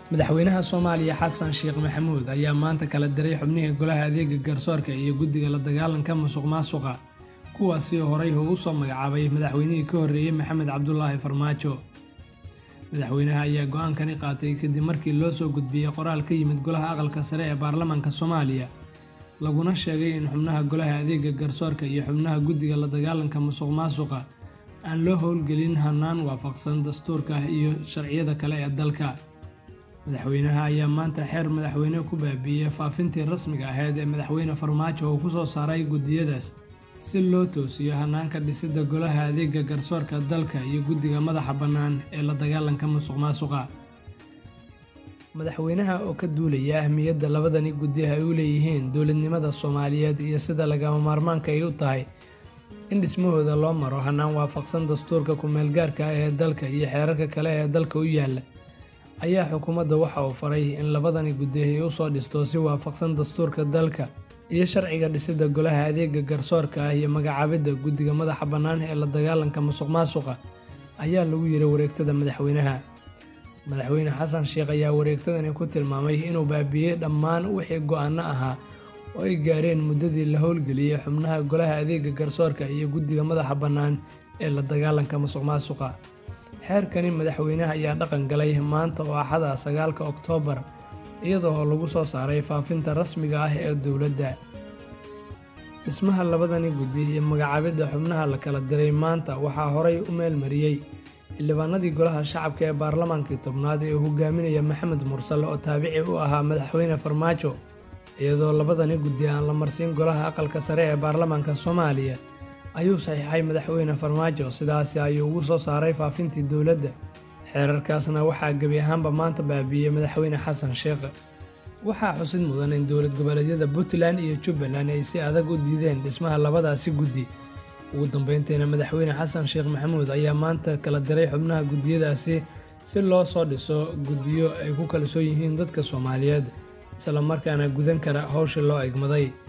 madaxweynaha soomaaliya xasan sheekh maxamuud ayaa maanta kala diray xubnihii golaha adeega garsoorka iyo guddiga la dagaalanka musuq maasuqa kuwaasi horay ugu soo magacaabay madaxweynihii ka horreeyey maxamed cabdulaahi farmaajo madaxweynaha ayaa go-aankani qaatay kadib markii loo soo gudbiyey qoraal ka yimid golaha aqalka sare ee baarlamaanka soomaaliya laguna sheegay in xubnaha golaha adeega garsoorka iyo xubnaha guddiga la dagaalanka musuq maasuqa aan loo howlgelin hanaan waafaqsan dastuurka iyo sharciyada kale ee dalka madaxweynaha ayaa maanta xeer madaxweyne ku baabiiyey faafintii rasmiga ahayd ee madaxweyne farmaajo uu ku soo saaray guddiyadaas si loo toosiyo hanaanka dhisidda golaha adeega garsoorka dalka iyo guddiga madaxa bannaan ee la dagaalanka musuq maasuqa madaxweynaha oo ka duulaya ahmiyadda labadani guddi ay u leeyihiin dowladnimada soomaaliyeed iyo sida lagama maarmaanka ay u tahay in dhismahooda loo maro hanaan waafaqsan dastuurka ku-meelgaarka ah ee dalka iyo xeerarka kale ee dalka u yaalla ayaa xukuumadda waxa uu faray in labadani guddi ay u soo dhisto si waafaqsan dastuurka dalka iyo sharciga dhisidda golaha adeega garsoorka ah iyo magacaabidda guddiga madaxa bannaan ee la dagaalanka musuq maasuqa ayaa lagu yiri wareegtada madaxweynaha madaxweyne xasan sheekh ayaa wareegtadani ku tilmaamay inuu baabiiyey dhammaan wixii go-aanno ahaa oo ay gaareen muddadii la howlgeliyey xubnaha golaha adeega garsoorka iyo guddiga madaxa bannaan ee la dagaalanka musuq maasuqa xeerkani madaxweynaha ayaa dhaqan galay maanta oo axada sagaalka oktoobar iyadoo lagu soo saaray faafinta rasmiga ah ee dowladda dhismaha labadani guddi iyo magacaabidda xubnaha la kala diray maanta waxaa horay u meelmariyey xildhibaanadii golaha shacabka ee baarlamaankii tobnaad ee uu hogaaminaya maxamed mursal oo taabici u ahaa madaxweyne farmaajo iyadoo labadani guddi aan la marsiin golaha aqalka sare ee baarlamaanka soomaaliya ayuu saxiixay madaxweyne farmaajo sidaasi ayuu ugu soo saaray faafintii dowladda xeerarkaasna waxaa gebi ahaanba maanta baabiiyey madaxweyne xasan sheekh waxaa xusid mudan in dowlad goboleedyada puntland iyo jubbaland ay si adag u diideen dhismaha labadaasi guddi ugu dambeyntiina madaxweyne xasan sheekh maxamuud ayaa maanta kala diray xubnaha guddiyadaasi si loo soo dhiso guddiyo ay ku kalsoon yihiin dadka soomaaliyeed isla markaana gudan kara howshii loo egmaday